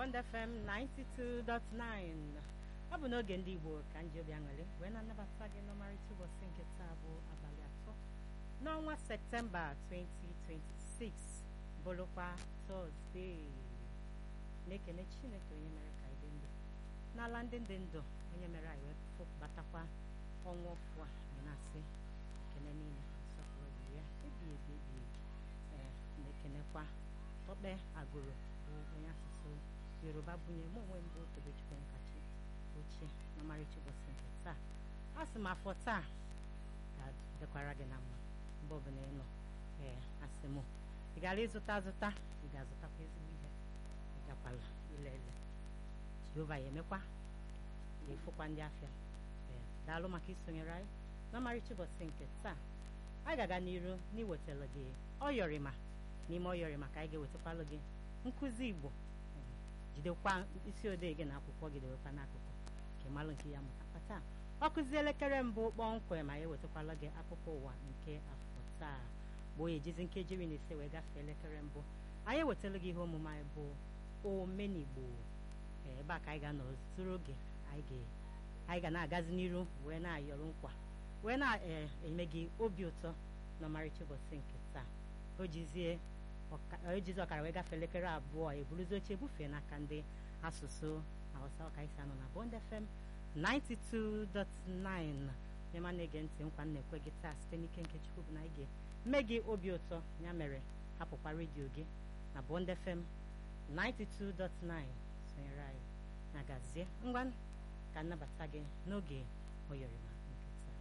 Bond FM 92.9 ọ bụ n'oge ndị Igbo ka m ji obi aṅụrị wee na-anabata gị n'ọmarịcha ụbọchị nke taa bụ abalị atọ n'ọnwa Septemba 2026 bụrụkwa Tọzdee na-ekene Chineke onye mere ka anyị dị ndụ n'ala ndị dị ndụ onye mere anyị wee fụbatakwa ọnwa ọfụ a anyị na-asị ekene niile nsọpụrụ dịrị ya ebi ebi ebi ebi ee na-ekenekwa Tọkpe Agụrụ bụ onye asụsụ Yoruba bunye mụ onwe m bụ Tobechukwu Nkachi ochie n'ọmarịcha ụbọchị nke taa a sị m afọ taa ga-adịkwara gị na mma mgbe ọbụla ị nọ ee asị m ị gara ịzụta azụta ị ga-azụtakwa ezigbo ihe ị gakwala ile ele Jehova ya emekwa ga-efụkwa ndị afịa ee daalụ maka isonyere anyị n'ọmarịcha ụbọchị nke taa anyị ga-aga n'iru n'iwetara gị ọyọrịma n'ime ọyọrịma ka anyị ga-ewetakwalụ gị nkụzi Igbo jidekwa isi odee gị na akwụkwọ gị dewekwa n'akụkụ nke malụ nke ya mụtakwa taa ọ kụzi elekere mbụ kpọmkwem ma ya ewetakwala gị akụkọ ụwa nke afọ taa bụ onye ejizi nkeji iri na ise wee gafee elekere mbụ anyị ewetala gị ihe omume anyị bụ omenigbo ebe a ka anyị ga-anọ zuru oge anyị ga na-agazi n'iru wee na-ayọrọ nkwa wee na-eme gị obi ụtọ n'ọmarịcha ụbọchị nke taa o jizie ejizi ọkara wee gafee elekere abụọ eburuzi oche bufee n'aka ndị asụsụ Hausa ọkaisi anọ na Bond FM 92.9 nyema na-ege ntị nkwa na-ekwe gị taa site n'ike nke Chukwu bụ na ị ga-eme gị obi ụtọ ya mere hapụkwa redio gị na Bond FM 92.9 sonyere anyị na gazie ngwa ka nnabata gị n'oge oyọrịma